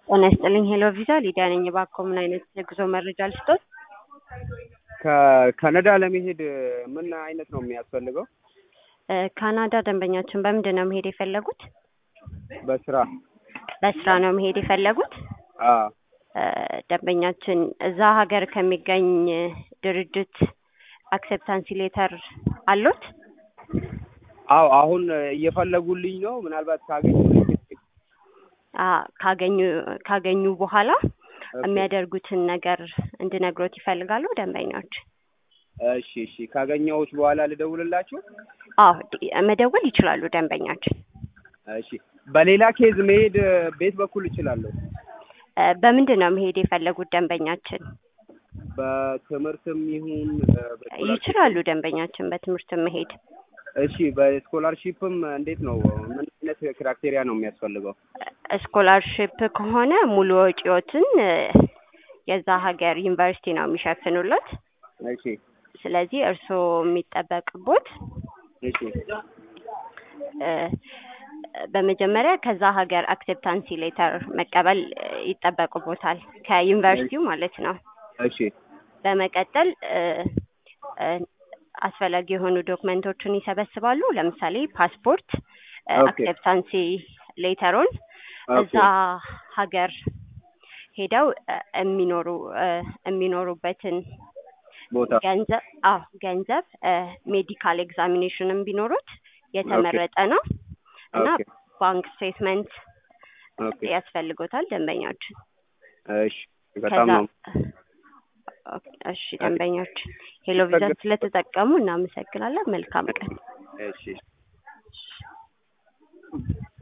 ጤና ይስጥልኝ ሄሎ ቪዛ ሊዲያ ነኝ። እባክዎ ምን አይነት የጉዞ መረጃ ልስጦት? ከካናዳ ለመሄድ ምን አይነት ነው የሚያስፈልገው? እ ካናዳ ደንበኛችን በምንድን ነው መሄድ የፈለጉት? በስራ በስራ ነው መሄድ የፈለጉት? አ እ ደንበኛችን እዛ ሀገር ከሚገኝ ድርጅት አክሴፕታንሲ ሌተር አሎት? አዎ አሁን እየፈለጉልኝ ነው። ምናልባት ካገኙ አ ካገኙ ካገኙ በኋላ የሚያደርጉትን ነገር እንድነግሮት ይፈልጋሉ ደንበኞች? እሺ እሺ ካገኘሁት በኋላ ልደውልላችሁ? አዎ ድ- መደወል ይችላሉ ደንበኛችን። እሺ በሌላ ኬዝ መሄድ ቤት በኩል እችላለሁ? እ በምንድን ነው መሄድ የፈለጉት ደንበኛችን? በትምህርትም ይሁን እ በስኮላርሺፕ? ይችላሉ ደንበኛችን በትምህርት መሄድ። እሺ በስኮላርሺፕም እንዴት ነው? ምን አይነት ክራይቴሪያ ነው የሚያስፈልገው? ስኮላርሽፕ ከሆነ ሙሉ ወጪዎትን እ የዛ ሀገር ዩኒቨርሲቲ ነው የሚሸፍኑለት። እሺ ስለዚህ እርስዎ የሚጠበቅቦት እሺ እ በመጀመሪያ ከዛ ሀገር አክሴፕታንሲ ሌተር መቀበል እ ይጠበቅቦታል ከዩኒቨርሲቲው ማለት ነው። እሺ በመቀጠል እ እ አስፈላጊ የሆኑ ዶክመንቶችን ይሰበስባሉ። ለምሳሌ ፓስፖርት፣ እ ኦኬ። አክሴፕታንሲ ሌተሩን እዛ ሀገር ሄደው እ የሚኖሩ እ የሚኖሩበትን ቦታ ገንዘብ አዎ ገንዘብ እ ሜዲካል ኤግዛሚኔሽንም ቢኖሩት የተመረጠ ነው እና ኦኬ ባንክ ስቴትመንት ኦኬ ያስፈልጎታል ደንበኛችን። እሺ በጣም ከዛ ነው ኦኬ፣ እሺ ደንበኞች ሄሎ ቪዛ ስለተጠቀሙ እናመሰግናለን። መልካም ቀን። እሺ